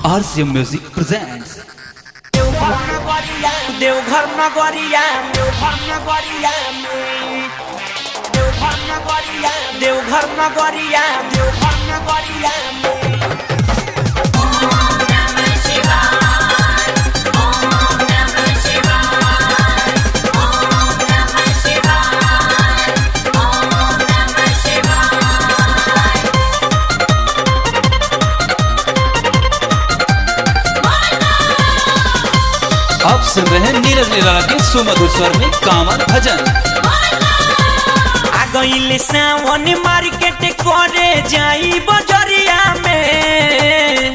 RCM Music presents Deoghar नगरिया देवघर नगरिया देवघर नगरिया देवघर नगरिया देवघर नगरिया देवघर नगरिया आप सुन रहे हैं नीरज निराला के सुमधुर स्वर में कामर भजन आ गइल सावन मार्केट करे जाई बजरिया में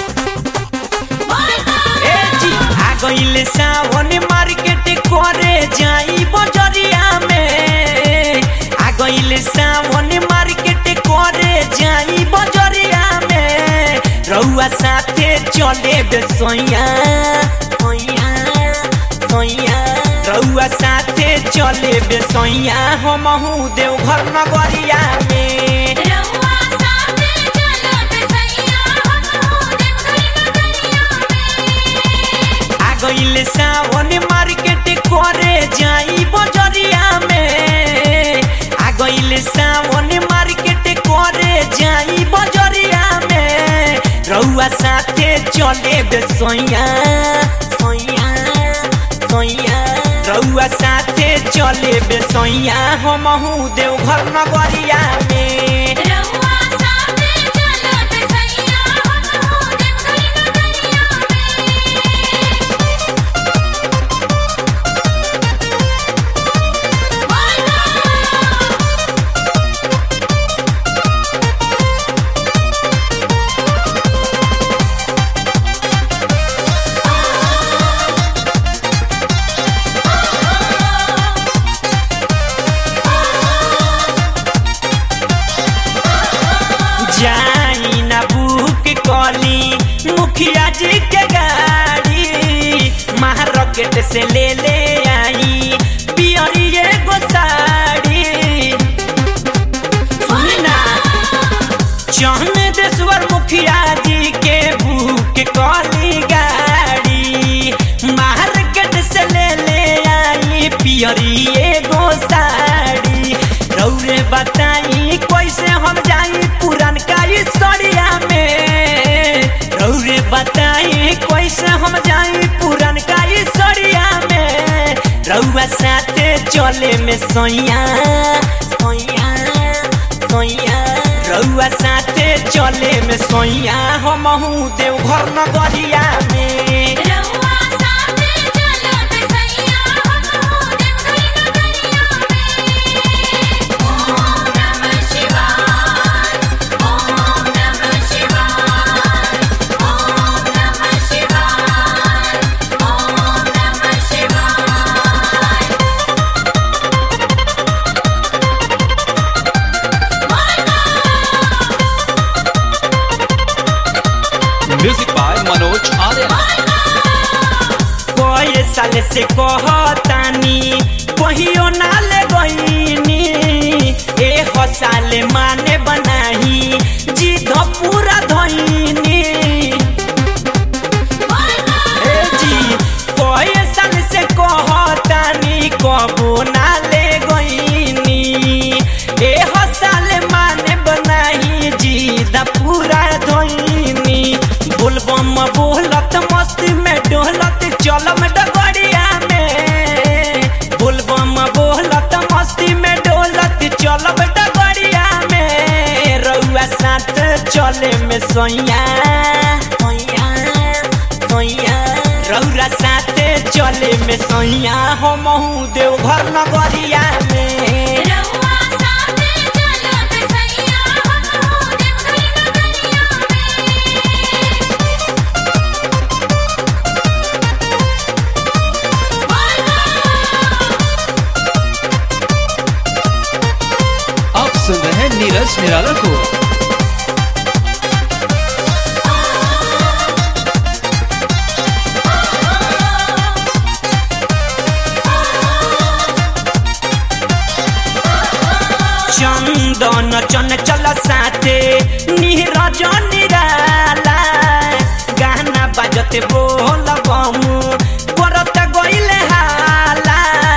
ए जी आ गइल सावन मार्केट करे जाई बजरिया में आ गइल सावन मार्केट करे जाई बजरिया में रउआ साथे चले बेसैया सैया सैया रउआ साथे चले बेसैया हमहू देवघर नगरिया में रउआ साथे चलत सैया हमहू देवघर नगरिया में आ गइल सावन मार्केट करे जाई बजरिया में आ गइल सावन मार्केट करे जाई बजरिया में रउआ साथे चले बेसैया सैया सैया रउआ साथे चले बेसैया हमहू देवघर नगरिया में रउआ साथे चलत सैया हमहू देवघर नगरिया में जाई ना बुक कली मुखिया जी के गाड़ी महारकेट से ले ले आई पियरी एगो साड़ी सुनी ना चौन देश्वर मुखिया जी के बुक कली गाड़ी मार्केट से ले ले आई पियरी एगो साड़ी रौरे बताई कैसे हम जाई पुरान का सड़िया में रौरे बताई कैसे हम जाई पुरान का सड़िया में रउआ साथे चले में सैया सैया सैया रउआ साथे चले में सैया हमहू देवघर नगरिया में रउआ साथे चलत सैया हमहू देवघर नगरिया में ओम नमः शिवाय ओम नमः शिवाय ओम नमः शिवाय ओम नमः शिवाय म्यूजिक बाय मनोज आर्य कए साल से कहतानी कहियो ना ले गईनी ए साल माने बनाही जिद पूरा धईनी ए जी कए साल से कहतानी कबो ना ले गईनी ए साल माने बनाही जिद पूरा धईनी बोलबम बोलत मस्ती में डोलत चलम डगड़िया में बोलबम बोलत मस्ती में डोलत चलब डगड़िया में रउआ साथ चले में सैया सैया सैया रउरा साथे चले में सैया हमहू देवघर नगरिया में रउआ साथे चलत सैया हमहू देवघर नगरिया में आप सुन रहे हैं नीरज निराला को चंदन चन चल साथे नीरज निराला गान बोलत बोल बम करत गइले हाला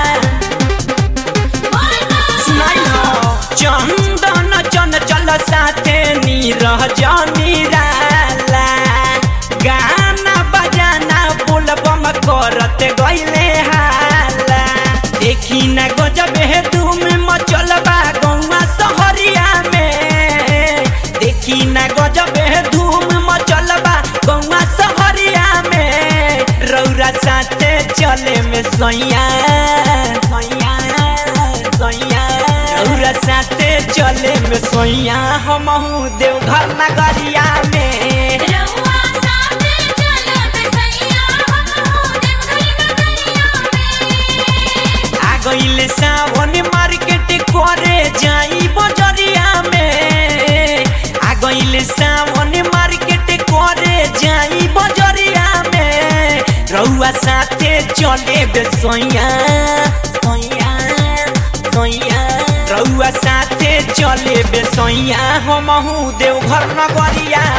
सुनाई हो चंदन चन चल साथे नीरह जमीराला गाना बजाना बोलबम करत गइले हाला देखी न गजब हे धूम मचल बा गौवा सहरिया में देखी न गजब हे धूम मचल बा गौवा सहरिया में रौरा साथे चले में सैया सैया सैया रौरा साथे चले में सैया हमहू देवघर नगरिया में रउआ साथे चलब सैया हमहू देवघर नगरिया में आ गइले सावन मार्केट करे जाई बजरिया में आ गइले सावन मार्केट करे जाई बजरिया में रउआ साथे चले बेसैया सैया सैया रउआ साथे चले बेसैया हमहू देवघर नगरिया